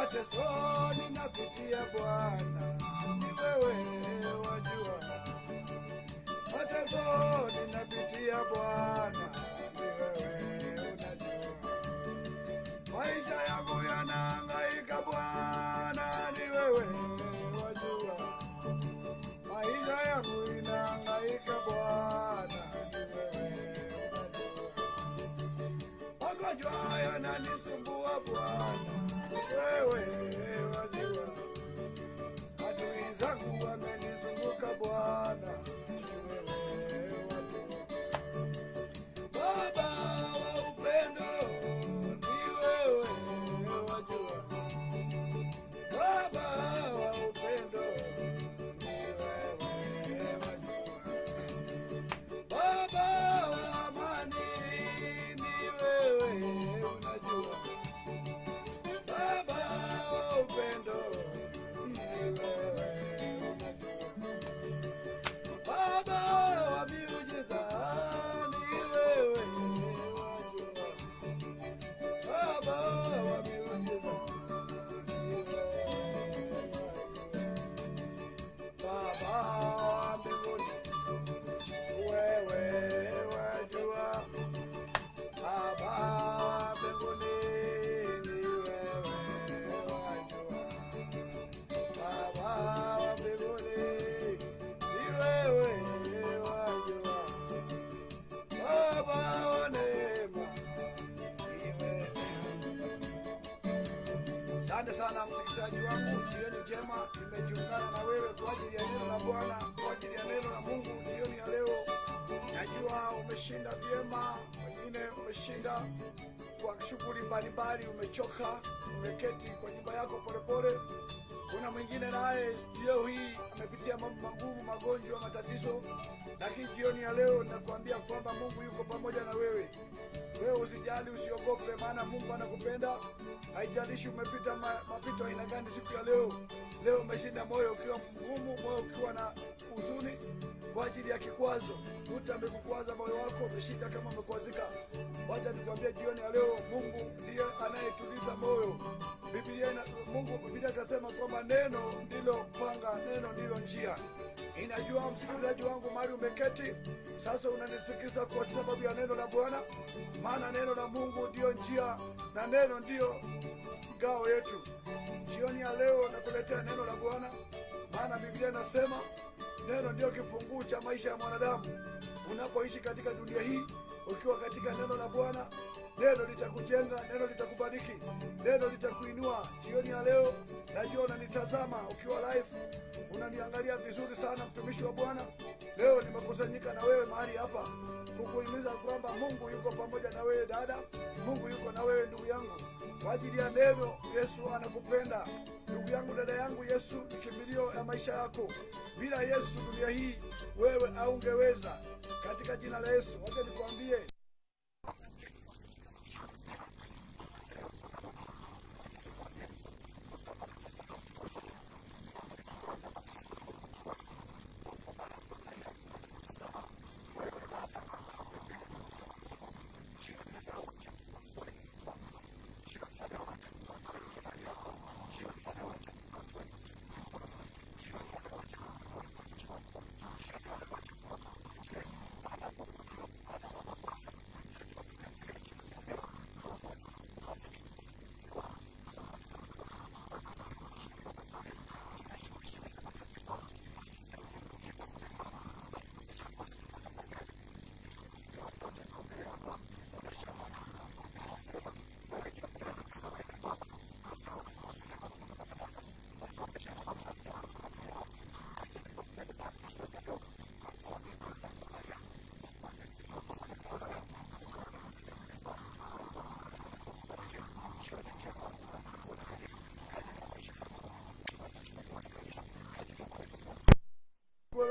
Matesoni napitia Bwana, ni wewe wajua. Matesoni napitia Bwana, ni wewe unajua. Maisha yangu yanahangaika Bwana, ni wewe wajua. Maisha yangu inahangaika Bwana, ni wewe unajua. Magonjwa yananisumbua Bwana, wewe wajua. Adui zangu wamenizunguka Bwana, wewe wajua. Baba wa upendo ni wewe wajua. Baba wa upendo ni wewe wajua. Baba wa amani ni wewe unajua. Baba wa upendo ni wewe unajua. Baba wa miujiza ni wewe wajua. Baba wa miujiza ni wewe wajua. Baba wa mbinguni wewe wajua. Baba wa mbinguni ni wewe wajua. Baba wa mbinguni ni wewe wajua. Baba wa neema ni wewe. Asante sana msikilizaji wangu, jioni njema. Nimejiungana na wewe kwa ajili ya neno la Bwana, kwa ajili ya neno la Mungu jioni ya leo. Najua umeshinda vyema, wengine umeshinda kwa shughuli mbalimbali, umechoka, umeketi kwa nyumba yako polepole. Kuna mwingine naye leo hii amepitia mambo magumu, magonjwa, matatizo, lakini jioni ya leo nakuambia kwamba Mungu yuko pamoja na wewe. Wewe usijali, usiogope, maana Mungu anakupenda. Haijalishi umepita ma, mapito aina gani siku ya leo. Leo umeshinda moyo ukiwa mgumu, moyo ukiwa na huzuni kwa ajili ya kikwazo. Mtu amekukwaza moyo wako, umeshinda kama umekwazika. Wacha nikwambie jioni ya leo, Mungu ndiye anayetuliza moyo. Biblia ina, Mungu Biblia ikasema kwamba neno ndilo panga, neno ndilo njia. Inajua msikilizaji wangu mahali umeketi sasa, unanisikiza kwa sababu ya neno la Bwana, maana neno la Mungu ndiyo njia na neno ndiyo ngao yetu. Jioni ya leo nakuletea neno la Bwana, maana Biblia inasema neno ndiyo kifunguu cha maisha ya mwanadamu. Unapoishi katika dunia hii ukiwa katika neno la Bwana, neno litakujenga, neno litakubariki, neno litakuinua. Jioni ya leo najua unanitazama ukiwa live, unaniangalia vizuri sana, mtumishi wa Bwana. Leo nimekusanyika na wewe mahali hapa kukuhimiza kwamba Mungu yuko pamoja na wewe dada, Mungu yuko na wewe ndugu yangu, kwa ajili ya neno. Yesu anakupenda ndugu yangu, dada yangu. Yesu ni kimbilio ya maisha yako. Bila Yesu dunia hii wewe haungeweza. Katika jina la Yesu, wacha nikwambie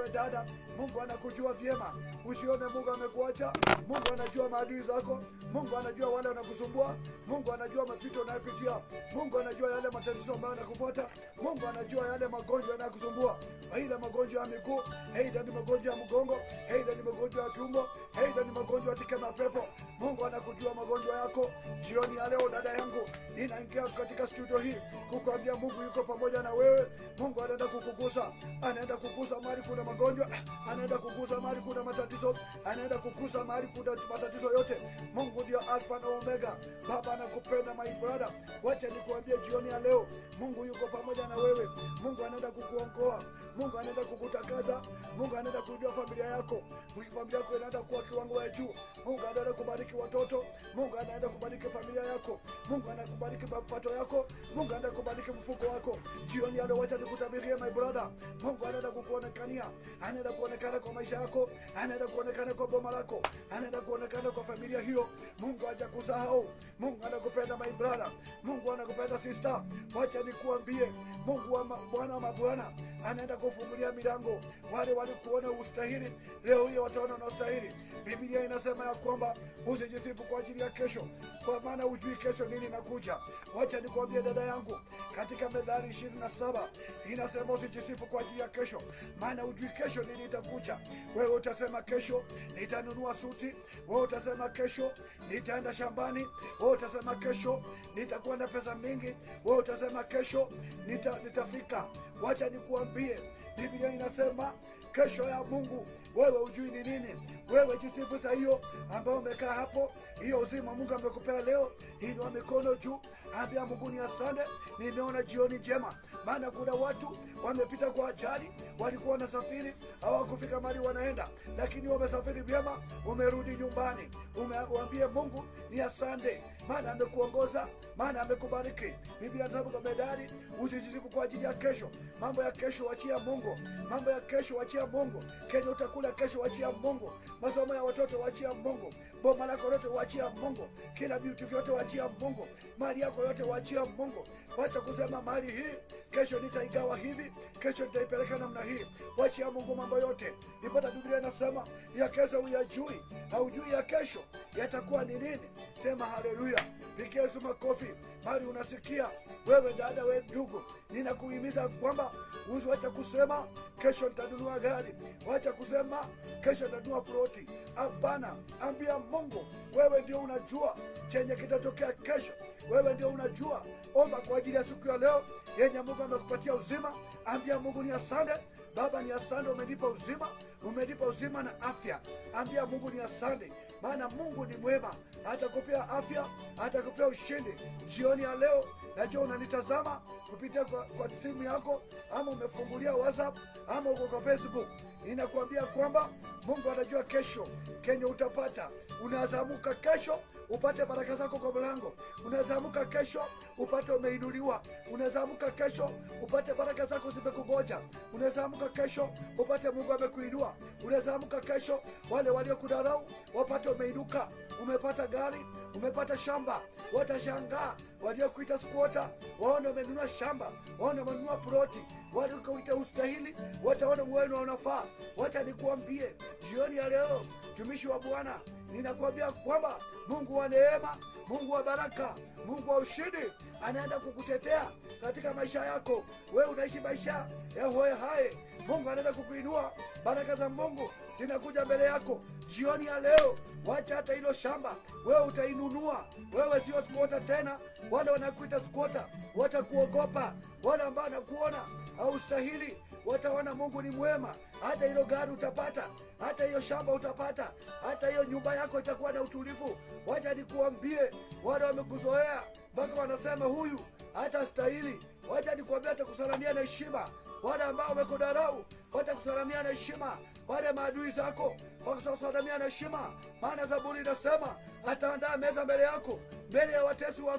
wewe dada, Mungu anakujua vyema. Usione Mungu amekuacha. Mungu anajua maadui zako. Mungu anajua wale wanakusumbua. Mungu anajua mapito unayopitia. Mungu anajua yale matatizo ambayo yanakufuata. Mungu anajua yale magonjwa yanayokusumbua, aidha magonjwa ya miguu, aidha ni magonjwa ya mgongo, aidha ni magonjwa ya tumbo, aidha ni magonjwa ya tike na pepo. Mungu anakujua magonjwa yako. Jioni ya leo, dada yangu, ninaingia katika studio hii kukuambia Mungu yuko pamoja na wewe. Mungu anaenda kukugusa, anaenda kugusa mahali kuna magonjwa, anaenda kugusa mahali kuna matatizo, anaenda kugusa mahali kuna matatizo yote. Mungu ndio Alfa na Omega. Baba anakupenda my brother, wacha nikuambie jioni ya leo, Mungu yuko pamoja na wewe. Mungu anaenda kukuongoa, Mungu anaenda kukutakaza, Mungu anaenda kujua familia yako, familia yako inaenda kuwa kiwango ya juu. Mungu anaenda kubariki watoto, Mungu anaenda kubariki familia yako, Mungu anaenda kubariki mapato yako, Mungu anaenda kubariki mfuko wako. Jioni ya leo, wacha nikutabirie my brother, Mungu anaenda kukuonekania, anaenda kuonekana kwa maisha yako, anaenda kuonekana kwa boma lako, anaenda kuonekana kwa familia hiyo. Mungu hajakusahau, Mungu anakupenda my brother, Mungu anakupenda sister. Wacha nikuambie, Mungu wa ma- Bwana wa mabwana anaenda kufungulia milango. Wale walikuona ustahili, leo hiyo wataona unastahili. Biblia inasema ya kwamba usijisifu kwa ajili ya kesho, kwa maana hujui kesho nini inakuja. Wacha nikuambie dada yangu, katika Methali ishirini na saba inasema usijisifu kwa ajili ya kesho, maana hujui kesho nini itakuja. Wewe utasema kesho nitanunua suti, wewe utasema kesho nitaenda shambani, wewe utasema kesho nitakuwa na pesa mingi, wewe utasema kesho nita, nitafika. Wacha nikuambie, Biblia inasema kesho ya Mungu wewe hujui ni nini. Wewe jisifu saa hiyo ambao umekaa hapo, hiyo uzima Mungu amekupea leo, inua mikono juu, ambia Mungu ni asante, nimeona jioni njema. Maana kuna watu wamepita kwa ajali, walikuwa wanasafiri hawakufika mahali wanaenda, lakini wamesafiri vyema, umerudi nyumbani. Umwambie Mungu ni asante, maana amekuongoza, maana amekubariki. Biblia inasema kwa Methali, usijisifu kwa ajili ya kesho. Mambo ya kesho wachia Mungu, mambo ya kesho wachia Mungu. Kenya utakula kesho wachia Mungu, masomo ya watoto wachia Mungu, boma lako lote wachia Mungu, kila vitu vyote wachia Mungu, mali yako yote wachia Mungu. Wacha kusema mali hii kesho nitaigawa hivi, kesho nitaipeleka namna hii. Wachia Mungu mambo yote. Nipata Biblia inasema ya kesho huyajui, haujui ya kesho yatakuwa ni nini. Sema haleluya, pigia Yesu makofi mali unasikia wewe dada, we ndugu, ninakuhimiza kwamba usiwacha kusema kesho nitanunua gari, wacha kusema kesho nitanunua ploti. Hapana, ambia Mungu, wewe ndio unajua chenye kitatokea kesho. Wewe ndio unajua. Omba kwa ajili ya siku ya leo yenye Mungu amekupatia uzima. Ambia Mungu ni asante Baba, ni asante, umenipa uzima, umenipa uzima na afya. Ambia Mungu ni asante, maana Mungu ni mwema, atakupea afya, atakupea ushindi. Jioni ya leo najua unanitazama kupitia kwa, kwa simu yako ama umefungulia WhatsApp ama uko kwa Facebook. Ninakuambia kwamba Mungu anajua kesho kenye utapata. Unazamuka kesho upate baraka zako kwa mlango. Unazamuka kesho upate umeinuliwa. Unazamuka kesho upate baraka zako zimekungoja. Unazamuka kesho upate Mungu amekuinua. Unazamuka kesho wale waliokudharau wapate umeinuka. Umepata gari, umepata shamba, watashangaa waliokuita squatter waone umenunua shamba, waone umenunua ploti, waliokuita ustahili wataona mwenu unafaa. Wacha nikuambie jioni ya leo, mtumishi wa Bwana, ninakuambia kwamba Mungu wa neema, Mungu wa baraka, Mungu wa ushindi anaenda kukutetea katika maisha yako. Wewe unaishi maisha ya hoe hai, Mungu anaenda kukuinua. Baraka za Mungu zinakuja mbele yako jioni ya leo. Wacha hata hilo shamba, wewe utainunua. Wewe sio squatter tena. Wale wanakuita squatter watakuogopa, wale ambao wanakuona haustahili wataona Mungu ni mwema. Hata hilo gari utapata, hata hiyo shamba utapata, hata hiyo nyumba yako itakuwa na utulivu. Wacha nikuambie, wale wamekuzoea mpaka wanasema huyu hata stahili. Wacha nikuambia, atakusalamia na heshima. Wale ambao wamekudharau watakusalamia na heshima. Wale maadui zako watakusalamia na heshima, maana Zaburi inasema ataandaa meza mbele yako, mbele ya watesi wako.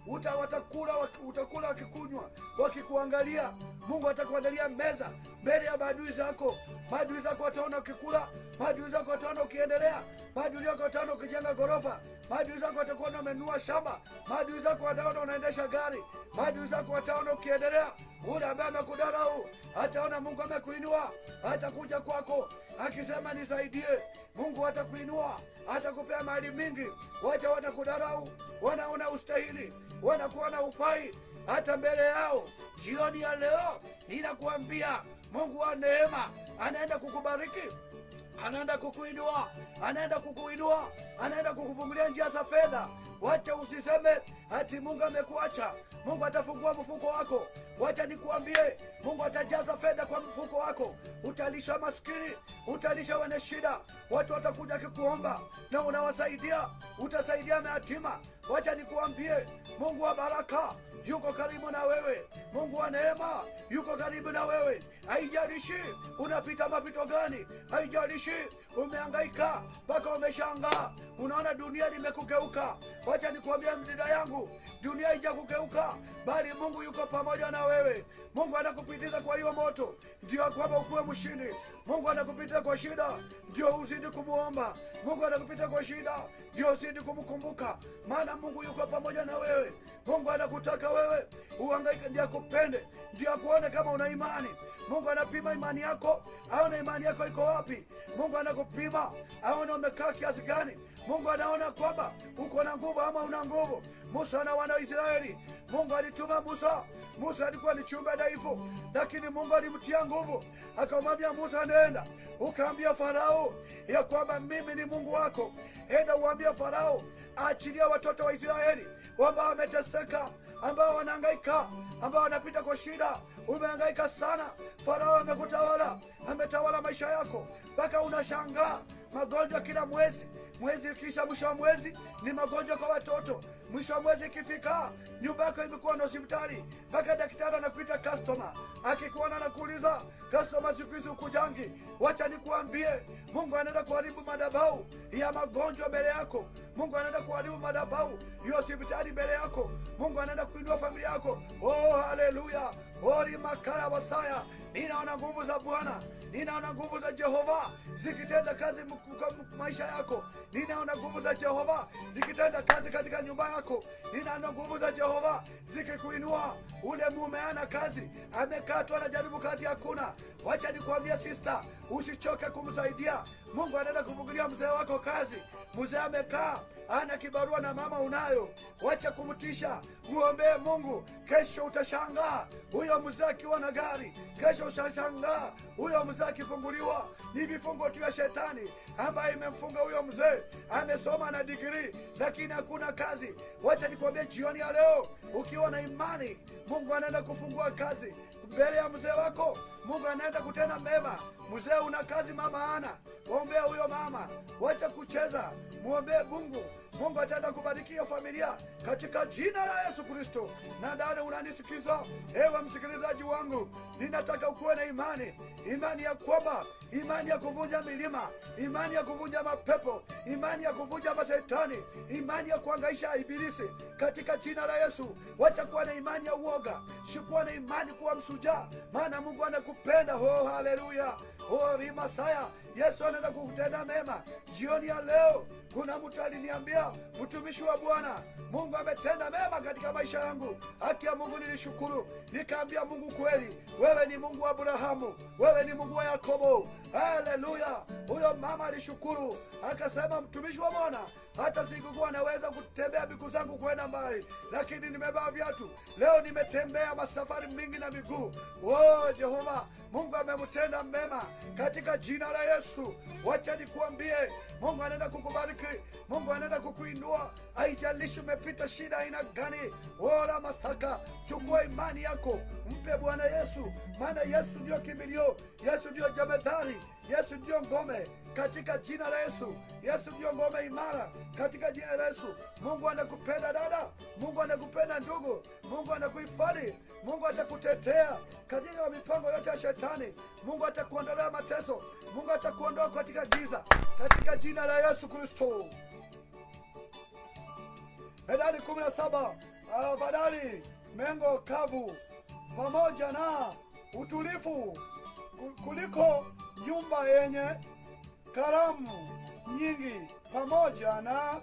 uta watakula waki- utakula wakikunywa wakikuangalia mungu atakuandalia meza mbele ya maadui zako maadui zako wataona ukikula maadui zako wataona ukiendelea maadui zako wataona ukijenga ghorofa maadui zako watakuona umenunua shamba maadui zako wataona unaendesha gari maadui zako wataona ukiendelea ule ambaye amekudarau ataona mungu amekuinua atakuja kwako akisema nisaidie mungu atakuinua atakupea mali mingi wacha watakudarau wanaona ustahili wanakuwa na ufai hata mbele yao jioni ya leo ninakuambia mungu wa neema anaenda kukubariki anaenda kukuinua anaenda kukuinua anaenda kukufungulia njia za fedha wacha usiseme ati mungu amekuacha mungu atafungua mfuko wako wacha nikuambie mungu atajaza fedha kwa mfuko wako utalisha maskini utalisha wenye shida watu watakuja kikuomba na unawasaidia utasaidia mayatima wacha nikuambie mungu wa baraka yuko karibu na wewe mungu wa neema yuko karibu na wewe haijalishi unapita mapito gani haijalishi umeangaika mpaka umeshangaa unaona dunia limekugeuka wacha nikuambia mdida yangu dunia haijakugeuka bali mungu yuko pamoja na wewe mungu anakupitiza kwa hiyo moto ndio kwamba ukuwe mshindi mungu anakupitiza kwa shida ndio uzidi kumuomba mungu anakupita kwa shida ndio uzidi kumkumbuka maana mungu yuko pamoja na wewe mungu anakutaka wewe uhangaike ndio akupende ndio akuone kama una imani mungu anapima imani yako aone imani yako iko wapi mungu anakupima aone umekaa kiasi gani mungu anaona kwamba uko na nguvu ama una nguvu musa na wana wa israeli mungu alituma musa musa alikuwa ni chumba dhaifu lakini mungu alimtia nguvu akamwambia musa nenda ukaambia farao ya kwamba mimi ni mungu wako enda uambia farao aachilia watoto wa israeli ambao wameteseka ambao wanahangaika ambao wanapita kwa shida umehangaika sana farao amekutawala ametawala maisha yako mpaka unashangaa magonjwa kila mwezi mwezi ukisha mwisho wa mwezi ni magonjwa kwa watoto mwisho wa mwezi ikifika nyumba yako imekuwa na hospitali mpaka daktari anakuita customer akikuona anakuuliza customer siku hizi ukujangi wacha nikuambie mungu anaenda kuharibu madabau ya magonjwa mbele yako mungu anaenda kuharibu madabau ya hospitali mbele yako mungu anaenda kuinua familia yako oh haleluya ori makara wasaya ninaona nguvu za bwana ninaona nguvu za jehova zikitenda kazi m- kwa m- maisha yako ninaona nguvu za jehova zikitenda kazi katika nyumba yako ninaona nguvu za jehova zikikuinua ule mume ana kazi amekatwa anajaribu kazi hakuna wacha nikuambia sista usichoke kumsaidia mungu anaenda kufungulia mzee wako kazi mzee amekaa ana kibarua na mama unayo wacha kumtisha muombee mungu kesho utashangaa huyo mzee akiwa na gari kesho utashangaa huyo mzee akifunguliwa ni vifungo tu ya shetani ambaye imemfunga huyo mzee amesoma na digrii lakini hakuna kazi wacha nikwambie jioni ya leo ukiwa na imani mungu anaenda kufungua kazi mbele ya mzee wako mungu anaenda kutenda mema mzee una kazi mama ana waombea huyo mama wacha kucheza mwombee mungu mungu ataenda kubarikia familia katika jina la yesu kristo na ndani unanisikiza ewe msikilizaji wangu ninataka ukuwe na imani imani ya kwamba imani ya kuvunja milima imani ya kuvunja mapepo imani ya kuvunja mashetani imani ya kuangaisha ibilisi katika jina la yesu wacha kuwa na imani ya uoga shikuwa na imani kuwa msujaa maana mungu anakupenda oh haleluya oh rimasaya yesu anaenda kukutenda mema jioni ya leo kuna mtu aliniambia mtumishi wa bwana mungu ametenda mema katika maisha yangu haki ya mungu nilishukuru nikaambia mungu kweli wewe ni mungu wa abrahamu wewe ni mungu wa yakobo haleluya huyo mama alishukuru akasema mtumishi wa bwana hata sikukuwa naweza kutembea miguu zangu kwenda mbali lakini nimevaa viatu leo nimetembea masafari mingi na miguu oh jehova mungu amemtenda mema katika jina la yesu wacha nikuambie mungu anaenda kukubariki mungu anaenda kukuinua haijalishi umepita shida aina gani wala masaka chukua imani yako mpe bwana yesu maana yesu ndio kimbilio yesu ndio jemedhari yesu ndio ngome katika jina la yesu yesu ndio ngome imara katika jina la yesu mungu anakupenda dada mungu anakupenda ndugu mungu anakuhifadhi mungu atakutetea katika mipango yote ya shetani mungu atakuondolea mateso mungu atakuondoa katika giza katika jina la yesu kristo Methali kumi na saba afadhali mengo kavu pamoja na utulivu ku- kuliko nyumba yenye karamu nyingi pamoja na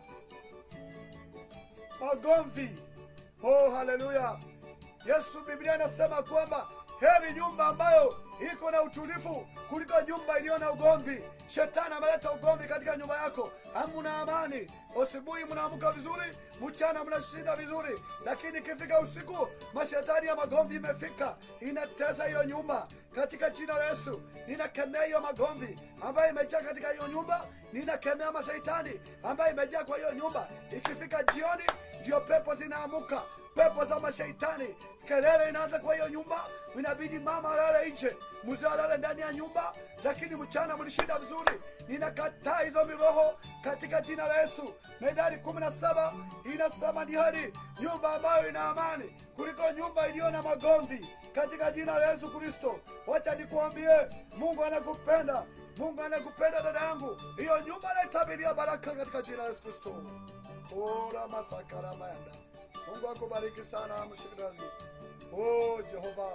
magomvi. Oh, haleluya! Yesu, Biblia inasema kwamba heri nyumba ambayo iko na utulivu kuliko nyumba iliyo na ugomvi. Shetani ameleta ugomvi katika nyumba yako, hamuna amani. Asubuhi mnaamka vizuri, mchana mnashinda vizuri, lakini ikifika usiku mashetani ya magomvi imefika, inatesa hiyo nyumba. Katika jina la Yesu ninakemea hiyo magomvi ambayo imejaa katika hiyo nyumba, ninakemea mashetani ambayo imejaa kwa hiyo nyumba. Ikifika jioni, ndio pepo zinaamuka pepo za mashaitani, kelele inaanza kwa hiyo nyumba, inabidi mama alale nje, mzee alale ndani ya nyumba, lakini mchana mlishinda vizuri. Ninakataa hizo miroho katika jina la Yesu. Methali kumi na saba inasema ni heri nyumba ambayo ina amani kuliko nyumba iliyo na magomvi, katika jina la Yesu Kristo. Wacha nikuambie, Mungu anakupenda, Mungu anakupenda dada yangu. Hiyo nyumba naitabiria baraka katika jina la Yesu Kristo. Ora masakara mayanda. Mungu akubariki sana mshikaji. Oh Jehova.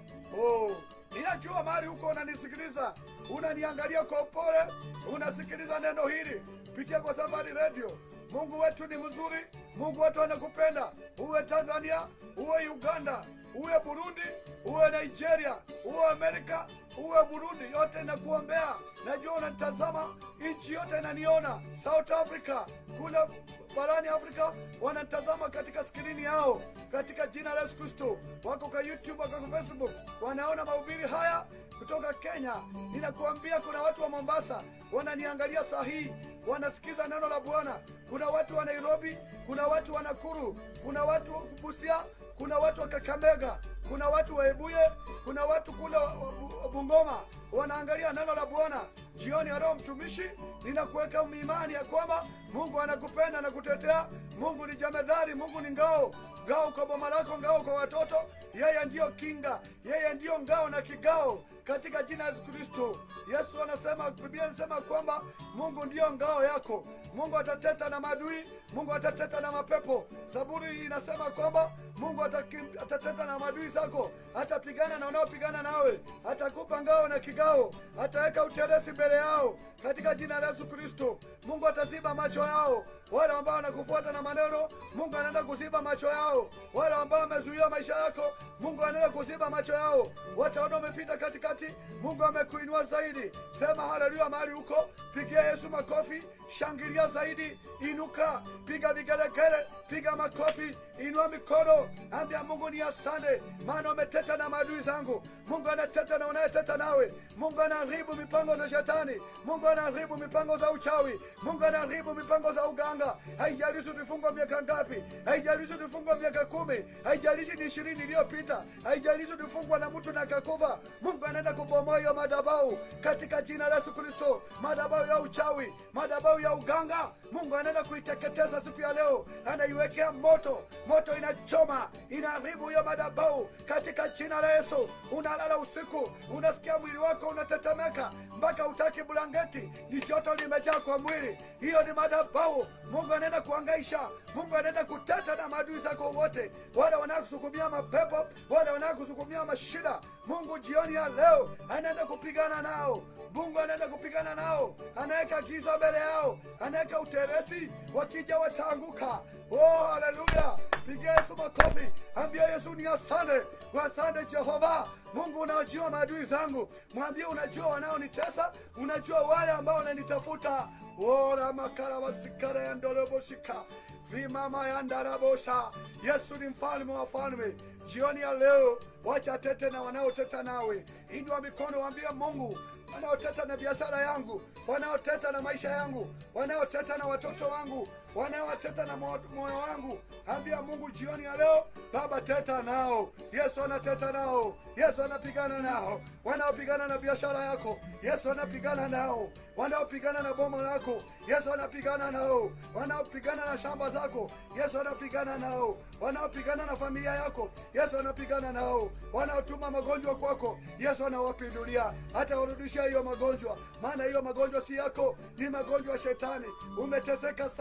Oh, ninajua mahali huko unanisikiliza, unaniangalia kwa upole, unasikiliza neno hili pitia kwa Safari Radio. Mungu wetu ni mzuri, Mungu wetu anakupenda. Uwe Tanzania, uwe Uganda, uwe Burundi, uwe Nigeria, uwe Amerika, uwe Burundi, yote nakuombea. Najua unanitazama, nchi yote inaniona. South Africa, kule barani Afrika wanatazama katika skrini yao, katika jina la Yesu Kristo. Wako kwa YouTube, wako kwa Facebook, wanaona mahubiri haya kutoka Kenya. Ninakuambia kuna watu wa Mombasa wananiangalia saa hii, wanasikiza neno la Bwana. Kuna watu wa Nairobi, kuna watu wa Nakuru, kuna watu wa Busia, kuna watu wa Kakamega, kuna watu wa Ebuye, kuna watu kule wa- wa- wa Bungoma wanaangalia neno la Bwana. Jioni ya leo, mtumishi, ninakuweka imani ya kwamba Mungu anakupenda na kutetea. Mungu ni jemedari, Mungu ni ngao, ngao kwa boma lako, ngao kwa watoto. Yeye ndiyo kinga, yeye ndiyo ngao na kigao katika jina la Yesu Kristo. Yesu anasema, Biblia inasema kwamba Mungu ndiyo ngao yako. Mungu atateta na maadui, Mungu atateta na mapepo. Zaburi inasema kwamba Mungu atakim- atateta na maadui zako, atapigana na wanaopigana nawe, atakupa ngao na kigao, ataweka uteresi mbele yao katika jina la Yesu Kristo. Mungu ataziba macho yao, wale ambao wanakufuata na maneno, Mungu anaenda kuziba macho yao. Wale ambao wamezuia maisha yako, Mungu anaenda kuziba macho yao. Wataona umepita katikati, Mungu amekuinua zaidi. Sema haleluya mahali huko, pigia Yesu makofi, shangilia zaidi, inuka, piga vigelegele, piga makofi, inua mikono, ambia Mungu ni asante, maana umeteta na maadui zangu. Mungu anateta na unayeteta nawe. Mungu anaharibu mipango za shetani. Mungu anaharibu mipango za uchawi. Mungu anaharibu mipango za uganga. Haijalishi ulifungwa miaka ngapi, haijalishi ulifungwa miaka kumi, haijalishi ni ishirini iliyopita, haijalishi ulifungwa na mtu na akakufa. Mungu anaenda kubomoa hiyo madhabahu katika jina la Yesu Kristo, madhabahu ya uchawi, madhabahu ya uganga. Mungu anaenda kuiteketeza siku ya leo, anaiwekea moto, moto inachoma, inaharibu hiyo madhabahu katika jina la Yesu. Unalala usiku, unasikia mwili wako unatetemeka mpaka utaki blanketi, ni joto limejaa kwa mwili. Hiyo ni madhabahu. Mungu anaenda kuangaisha, Mungu anaenda kuteta na maadui zako wote, wale wanakusukumia mapepo, wale wanakusukumia mashida. Mungu jioni ya leo anaenda kupigana nao. Mungu anaenda kupigana nao, anaweka giza mbele yao, anaweka uteresi, wakija wataanguka. Oh, haleluya! Pigia Yesu makofi, ambia Yesu ni asante, asante Jehova. Mungu unajua maadui zangu, mwambie unajua wanaonitesa, unajua wale ambao wananitafuta. ora makara wasikara ya ndoroboshika vimama ya ndarabosha. Yesu ni mfalme wa falme. Jioni ya leo, wacha tete na wanaoteta nawe. Inua mikono, waambie Mungu wanaoteta na biashara yangu, wanaoteta na maisha yangu, wanaoteta na watoto wangu, wanaoteta na mo- moyo wangu, ambia Mungu jioni ya leo, Baba teta nao. Yesu anateta nao, Yesu anapigana nao, wanaopigana na biashara yako, Yesu anapigana nao, wanaopigana na boma lako, Yesu anapigana nao, wanaopigana na shamba zako, Yesu anapigana nao, wanaopigana na familia yako, Yesu anapigana nao, wanaotuma magonjwa kwako, Yesu anawapindulia, hata warudishia hiyo magonjwa, maana hiyo magonjwa si yako, ni magonjwa ya shetani. Umeteseka sana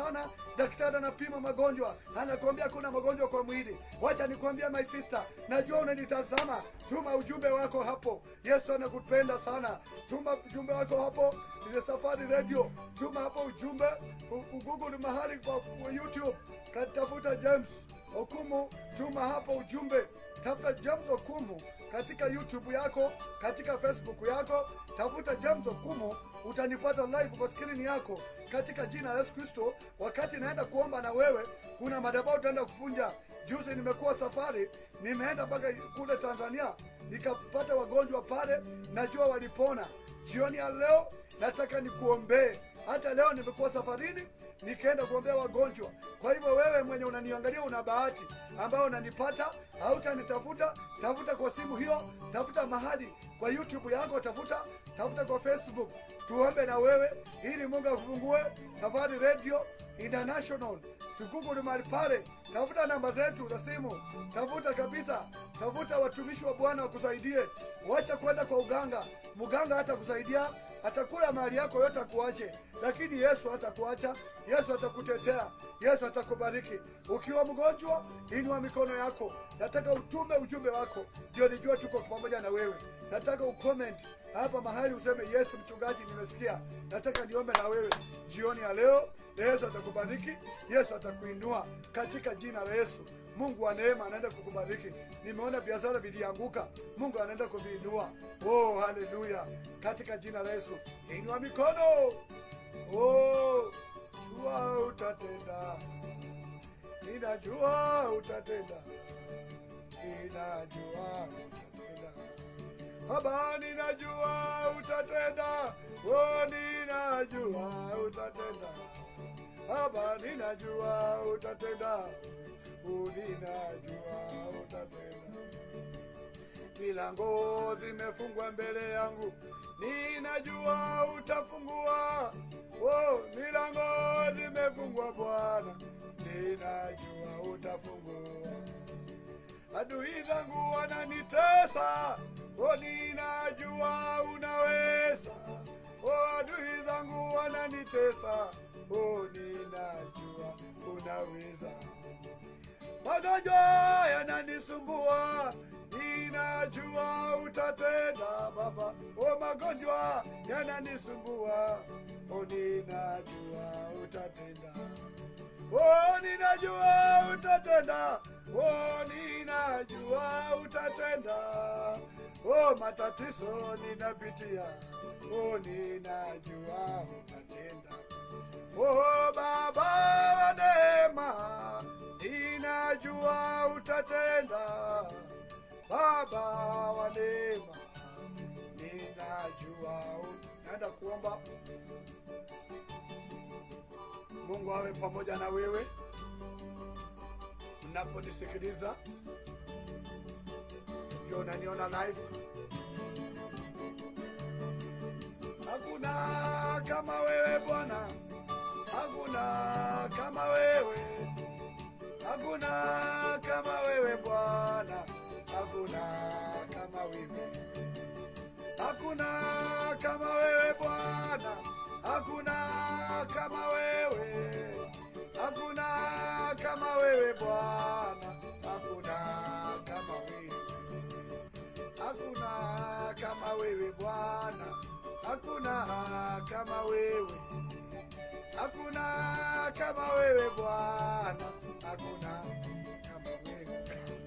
daktari anapima magonjwa anakuambia kuna magonjwa kwa mwili wacha nikwambia my sister najua unanitazama tuma ujumbe wako hapo yesu anakupenda sana tuma ujumbe wako hapo ile safari radio tuma hapo ujumbe U- ugoogle mahali kwa kwa youtube katafuta james okumu tuma hapo ujumbe tafuta James Okumu katika YouTube yako, katika Facebook yako, tafuta James Okumu, utanipata live kwa skrini yako katika jina la Yesu Kristo. Wakati naenda kuomba na wewe, kuna madhabahu utaenda kuvunja. Juzi nimekuwa safari, nimeenda mpaka kule Tanzania, nikapata wagonjwa pale, najua walipona. Jioni ya leo nataka nikuombee. Hata leo nimekuwa safarini nikaenda kuombea wagonjwa. Kwa hivyo wewe mwenye unaniangalia una bahati ambayo unanipata, hautanitafuta, tafuta kwa simu hiyo, tafuta mahali kwa YouTube yako, tafuta tafuta kwa Facebook, tuombe na wewe ili Mungu akufungue. Safari Radio International, tuguguli mahali pale, tafuta namba zetu za simu, tafuta kabisa, tafuta watumishi wa Bwana wakusaidie. Wacha kwenda kwa uganga, mganga hata kusaidia atakula mali yako yote akuache, lakini Yesu hatakuacha. Yesu atakutetea, Yesu atakubariki. Ukiwa mgonjwa, inua mikono yako. Nataka utume ujumbe wako, ndio nijua tuko pamoja na wewe. Nataka ucomment hapa mahali useme, Yesu mchungaji, nimesikia. Nataka niombe na wewe jioni ya leo. Yesu atakubariki, Yesu atakuinua katika jina la Yesu. Mungu wa neema anaenda kukubariki. Nimeona biashara vilianguka, Mungu anaenda kuviinua. Oh, haleluya! Katika jina la Yesu, inua mikono. Oh, jua utatenda, ninajua utatenda, ninajua utatenda. Baba, ninajua utatenda, oh, ninajua utatenda. Baba, ninajua utatenda, oh, ninajua utatenda. Milango zimefungwa mbele yangu, ninajua utafungua. Oh, milango zimefungwa Bwana, ninajua utafungua. Adui zangu wananitesa, oh, ninajua unaweza. Oh, adui zangu wananitesa, oh, ninajua unaweza. Magonjwa yananisumbua, ninajua utatenda Baba. O, magonjwa yananisumbua, o, ninajua utatenda. O, ninajua utatenda, o, ninajua utatenda. O, matatizo ninapitia, o, ninajua utatenda. Oh Baba wa neema, ninajua utatenda. Baba wa neema, ninajua ut- naenda kuomba Mungu awe pamoja na wewe mnaponisikiliza, ndio unaniona live. Hakuna kama wewe Bwana, hakuna kama wewe, hakuna kama wewe Bwana, hakuna kama wewe, hakuna kama wewe Bwana, hakuna kama wewe, hakuna kama wewe Bwana, hakuna kama wewe hakuna kama wewe Bwana, hakuna kama wewe, hakuna kama wewe Bwana, hakuna kama wewe.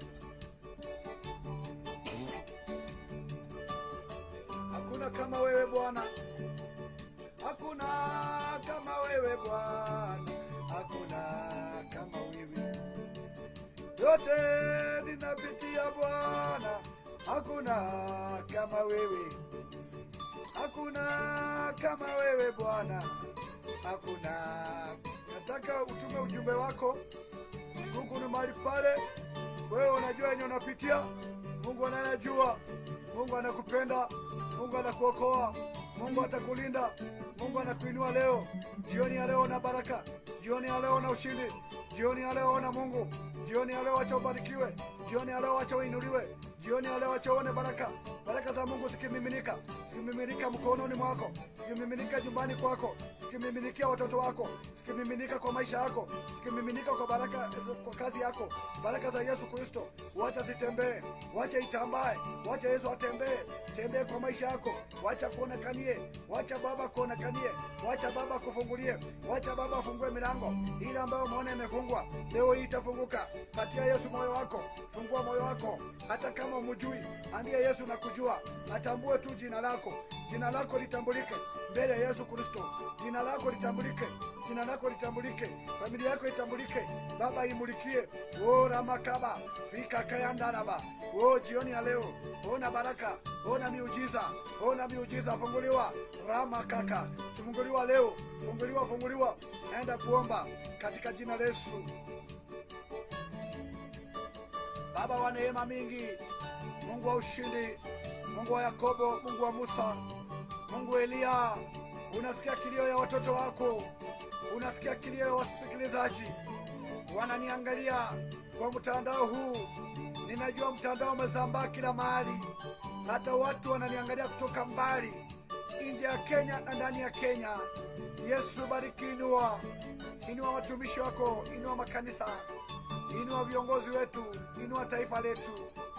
Hakuna kama wewe Bwana, hakuna kama wewe Bwana, hakuna kama wewe yote ninapitia Bwana, hakuna kama wewe, hakuna kama wewe Bwana, hakuna. Nataka utume ujumbe wako. Mungu ni mahali pale, wewe unajua yenye unapitia, Mungu anayajua. Mungu anakupenda, Mungu anakuokoa, Mungu atakulinda, Mungu anakuinua leo. Jioni ya leo na baraka, jioni ya leo na ushindi, jioni ya leo na Mungu, jioni ya leo acha ubarikiwe, jioni ya leo acha uinuliwe, jioni ya leo acha uone baraka, baraka za Mungu zikimiminika, zikimiminika mkononi mwako, zikimiminika nyumbani kwako, zikimiminikia watoto wako, zikimiminika kwa maisha yako, zikimiminika kwa baraka kwa kazi yako. Baraka za Yesu Kristo wacha zitembee, wacha itambae, wacha Yesu atembee, tembee kwa maisha yako, wacha kuonekanie, wacha Baba kuonekanie, wacha Baba kufungulie, wacha Baba afungue milango ile ambayo umeona imefungwa, leo hii itafunguka. Patia Yesu moyo wako, fungua moyo wako, hata kama umjui, ambia Yesu nakujua, atambue tu jina lako, jina lako litambulike mbele ya Yesu Kristo, jina lako litambulike, jina lako litambulike, familia yako itambulike, Baba imulikie. O ramakaba vikakayandaraba o jioni ya leo, ona baraka, ona miujiza, ona miujiza, funguliwa ramakaka, funguliwa leo, funguliwa, funguliwa, naenda kuomba katika jina la Yesu. Baba wa neema mingi, Mungu wa ushindi, Mungu wa Yakobo, Mungu wa Musa, Mungu wa Eliya, unasikia kilio ya watoto wako, unasikia kilio ya wasikilizaji wananiangalia kwa mtandao huu. Ninajua mtandao umesambaa kila mahali, hata watu wananiangalia kutoka mbali, nje ya Kenya na ndani ya Kenya. Yesu, bariki, inua, inua watumishi wako, inua makanisa, inua viongozi wetu, inua taifa letu,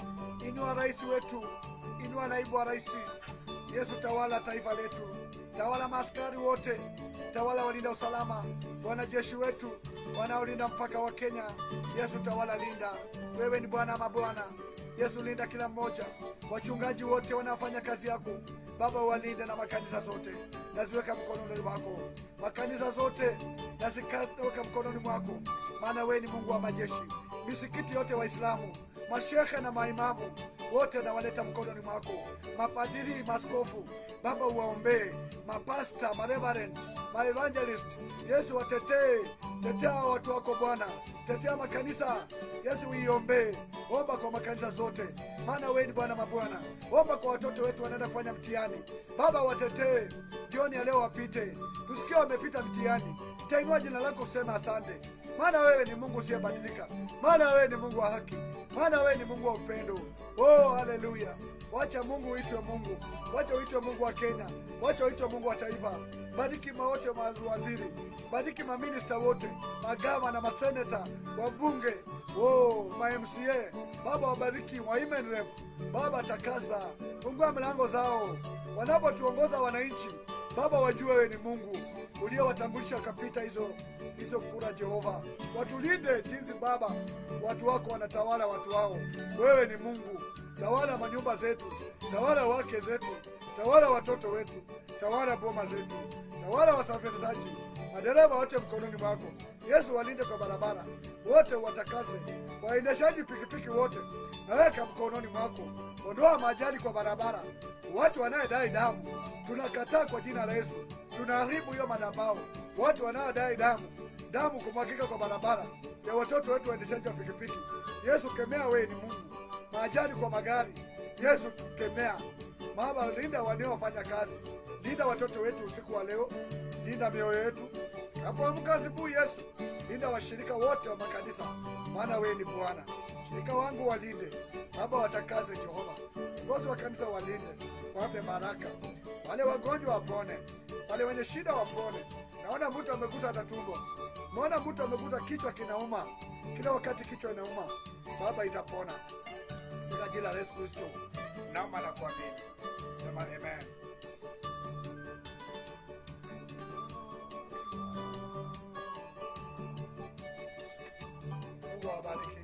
inua rais wetu, inua naibu wa rais. Yesu, tawala taifa letu, tawala maaskari wote, tawala walinda usalama, wanajeshi wetu wanaolinda mpaka wa Kenya. Yesu, tawala, linda. Wewe ni Bwana mabwana. Yesu, linda kila mmoja, wachungaji wote wanaofanya kazi yako Baba, walinde na makanisa zote naziweka mkononi mwako, makanisa zote nazikaweka mkononi mwako, maana wewe ni Mungu wa majeshi. Misikiti yote Waislamu, mashehe na maimamu wote nawaleta mkononi mwako, mapadiri, maskofu Baba, uwaombee mapasta, mareverend, maevangelist. Yesu, watetee, tetea watu wako Bwana, tetea makanisa. Yesu, uiombee, omba kwa makanisa zote, maana wewe ni Bwana mabwana. Omba kwa watoto wetu wanaenda kufanya mtihani, Baba, watetee jioni ya leo, wapite, tusikie wamepita mtihani. Tainua jina lako kusema asante, maana wewe ni Mungu usiyebadilika, maana wewe ni Mungu wa haki, maana wewe ni Mungu wa upendo. Oh, haleluya! Wacha Mungu uitwe Mungu, wacha uitwe Mungu wa Kenya, wacha uitwe Mungu wa taifa. Bariki mawote mawaziri, bariki maminista wote, magava na maseneta, wabunge, oh, ma MCA Baba, wabariki wa women rep. Baba, takaza, fungua milango zao wanapotuongoza wananchi. Baba, wajue wewe ni Mungu uliowatambulisha wakapita hizo hizo kura. Jehova, watulinde jinsi Baba watu wako wanatawala watu wao. Wewe ni Mungu, tawala manyumba zetu, tawala wake zetu, tawala watoto wetu, tawala boma zetu, tawala wasafirishaji, madereva wote mkononi mwako. Yesu, walinde kwa barabara wote, watakaze waendeshaji pikipiki wote, naweka mkononi mwako. Ondoa majali kwa barabara, watu wanayedai damu tunakataa kwa jina la Yesu. Tunaharibu hiyo madhabahu, watu wanaodai damu, damu kumwagika kwa barabara ya watoto wetu waendeshaji wa pikipiki. Yesu, kemea, wewe ni Mungu. Maajali kwa magari, Yesu kemea. Baba, linda wanaofanya kazi, linda watoto wetu usiku wa leo, linda mioyo yetu napoamka asubuhi. Yesu, linda washirika wote wa makanisa, maana wewe ni Bwana. Shirika wangu walinde Baba, watakaze Jehova. Viongozi wa kanisa walinde, wape baraka, wale wagonjwa wapone, wale wenye shida wapone. Naona mtu amegusa hata tumbo, naona mtu amegusa kichwa kinauma, kila wakati kichwa inauma. Baba, itapona katika jina la Yesu Kristo, naomba na kuamini, sema amen. Mungu awabariki.